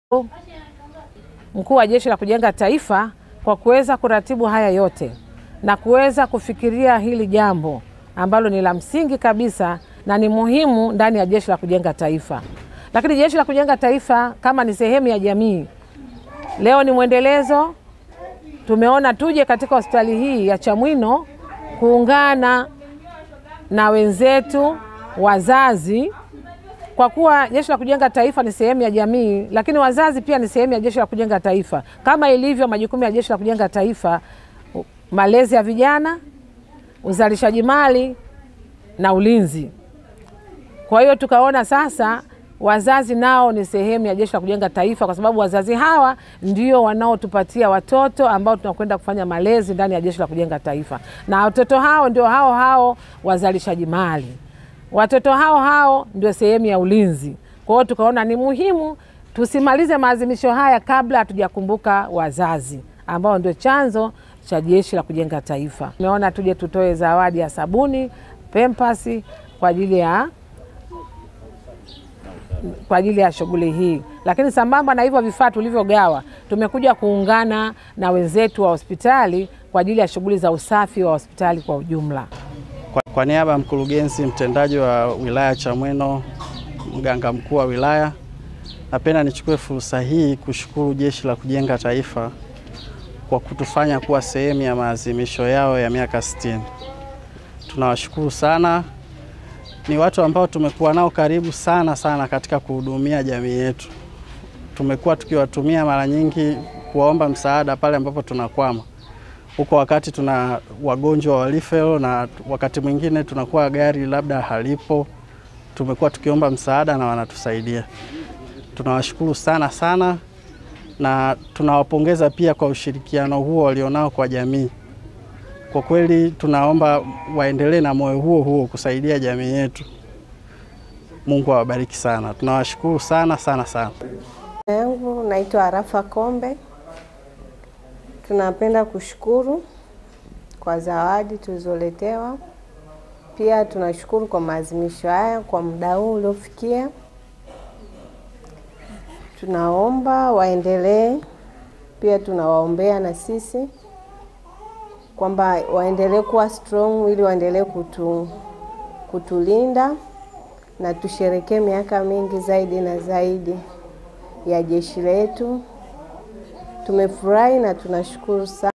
Mkuu wa Jeshi la Kujenga Taifa kwa kuweza kuratibu haya yote na kuweza kufikiria hili jambo ambalo ni la msingi kabisa na ni muhimu ndani ya Jeshi la Kujenga Taifa. Lakini Jeshi la Kujenga Taifa kama ni sehemu ya jamii, leo ni mwendelezo. Tumeona tuje katika hospitali hii ya Chamwino kuungana na wenzetu wazazi kwa kuwa Jeshi la Kujenga Taifa ni sehemu ya jamii, lakini wazazi pia ni sehemu ya Jeshi la Kujenga Taifa, kama ilivyo majukumu ya Jeshi la Kujenga Taifa: malezi ya vijana, uzalishaji mali na ulinzi. Kwa hiyo tukaona sasa wazazi nao ni sehemu ya Jeshi la Kujenga Taifa, kwa sababu wazazi hawa ndio wanaotupatia watoto ambao tunakwenda kufanya malezi ndani ya Jeshi la Kujenga Taifa, na watoto hao ndio hao hao wazalishaji mali watoto hao hao ndio sehemu ya ulinzi. Kwa hiyo tukaona ni muhimu tusimalize maadhimisho haya kabla hatujakumbuka wazazi ambao ndio chanzo cha Jeshi la Kujenga Taifa. Tumeona tuje tutoe zawadi ya sabuni, pempasi kwa ajili ya kwa ajili ya shughuli hii, lakini sambamba na hivyo vifaa tulivyogawa, tumekuja kuungana na wenzetu wa hospitali kwa ajili ya shughuli za usafi wa hospitali kwa ujumla. Kwa, kwa niaba ya mkurugenzi mtendaji wa wilaya Chamwino, mganga mkuu wa wilaya, napenda nichukue fursa hii kushukuru Jeshi la Kujenga Taifa kwa kutufanya kuwa sehemu ya maadhimisho yao ya miaka 60. Tunawashukuru sana. Ni watu ambao tumekuwa nao karibu sana sana katika kuhudumia jamii yetu. Tumekuwa tukiwatumia mara nyingi kuwaomba msaada pale ambapo tunakwama huko wakati tuna wagonjwa wa referral na wakati mwingine tunakuwa gari labda halipo, tumekuwa tukiomba msaada na wanatusaidia. Tunawashukuru sana sana na tunawapongeza pia kwa ushirikiano huo walionao kwa jamii. Kwa kweli tunaomba waendelee na moyo huo huo kusaidia jamii yetu. Mungu awabariki sana, tunawashukuru sana sana sana. yangu naitwa Arafa Kombe. Tunapenda kushukuru kwa zawadi tulizoletewa. Pia tunashukuru kwa maadhimisho haya kwa muda huu uliofikia. Tunaomba waendelee, pia tunawaombea na sisi kwamba waendelee kuwa strong ili waendelee kutu, kutulinda na tusherekee miaka mingi zaidi na zaidi ya jeshi letu. Tumefurahi na tunashukuru sana.